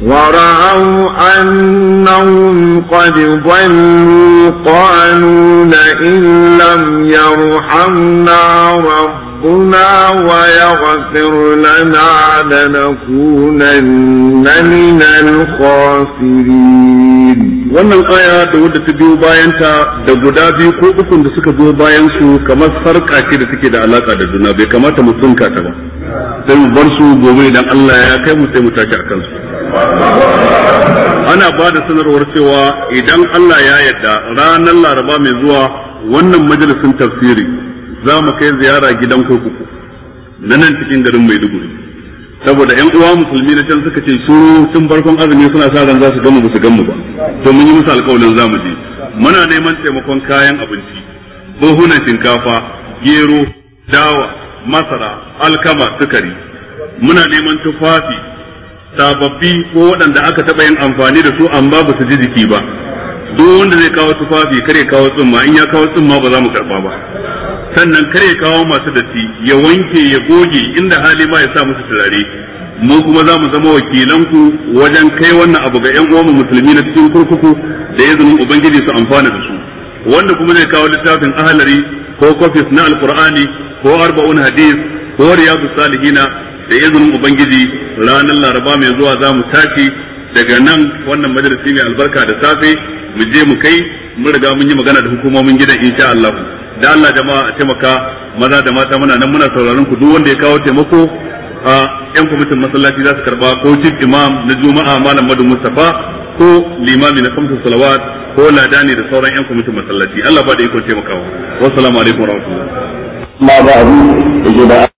ورأوا أنهم قد ضلوا قالوا لئن لم يرحمنا ربنا ويغفر لنا لنكونن من الخاسرين wannan aya da wadda ta biyo bayanta da guda biyu ko ukun da suka biyo bayan su kamar sarƙa ce da take da alaka da juna bai kamata mu tsinka ta ba sai mu bar su gobe idan Allah ya kai mu sai mu tashi a kansu ana ba da sanarwar cewa idan Allah ya yarda ranar Laraba mai zuwa wannan majalisin tafsiri za mu kai ziyara gidan kurkuku na nan cikin garin Maiduguri saboda ƴan uwa musulmi na can suka ce su tun farkon azumi suna sa ran za su gamu ba su gamu ba to mun yi musu alƙawarin za mu je muna neman taimakon kayan abinci buhunan shinkafa gero dawa masara alkama sukari muna neman tufafi sababbi ko waɗanda aka taɓa yin amfani da su amma ba su ji jiki ba duk wanda zai kawo tufafi kare kawo tsumma in ya kawo tsumma ba za mu karɓa ba sannan kare kawo masu datti ya wanke ya goge inda hali ma ya sa musu turare mu kuma za mu zama wakilanku wajen kai wannan abu ga yan uwan musulmi na cikin kurkuku da izinin ubangiji su amfana da su wanda kuma zai kawo littafin ahalari ko kofis na alqur'ani ko arba'un hadis ko riyadu salihina da izinin ubangiji ranar laraba mai zuwa za mu tashi daga nan wannan majalisi mai albarka da safe mu je mu kai mun riga mun yi magana da hukumomin gidan insha Allah da Allah jama'a a taimaka maza da mata muna nan muna sauraron ku duk wanda ya kawo taimako a yan kwamitin masallaci za su karba ko chief imam na juma'a malam madu mustafa ko limami na kamsu salawat ko ladani da sauran yan kwamitin masallaci Allah ba da iko taimakawa wassalamu alaikum warahmatullahi ma ba abu da